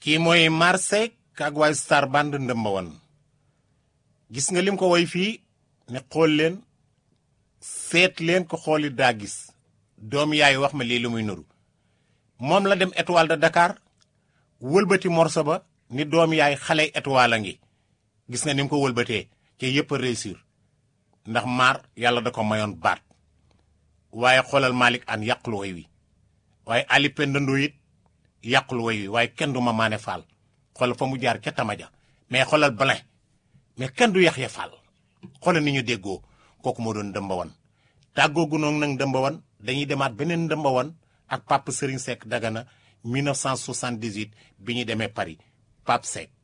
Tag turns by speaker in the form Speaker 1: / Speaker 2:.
Speaker 1: kii mooy Marsek ak waay Star Band ndëmba woon gis nga lim ko woy fii ne xool leen seet leen ko xooli daa gis doom yaay wax ma lii lu muy nuru moom la dem étoile de Dakar wëlbati morso ba ni doom yaay xale étoile a ngi gis nga ni mu ko wëlbatee ci yëpp a réussir ndax maar yàlla da ko mayoon baat waaye xoolal Malick an yàqul woy wi waaye Ali Penda Ndoye it yàqul woy wi waaye kenn du ma maane faal xoolal fa mu jaar ca tamaja mais xoolal Blin mais kenn du Yaxya Fall xoolal ni ñu déggoo kooku moo doon ndëmba wan tàggoogu noonu nag ndëmba wan dañuy demaat beneen ndëmba wan ak Pape Serigne Seck Dagana 1978 bi ñu demee Paris Pape Seck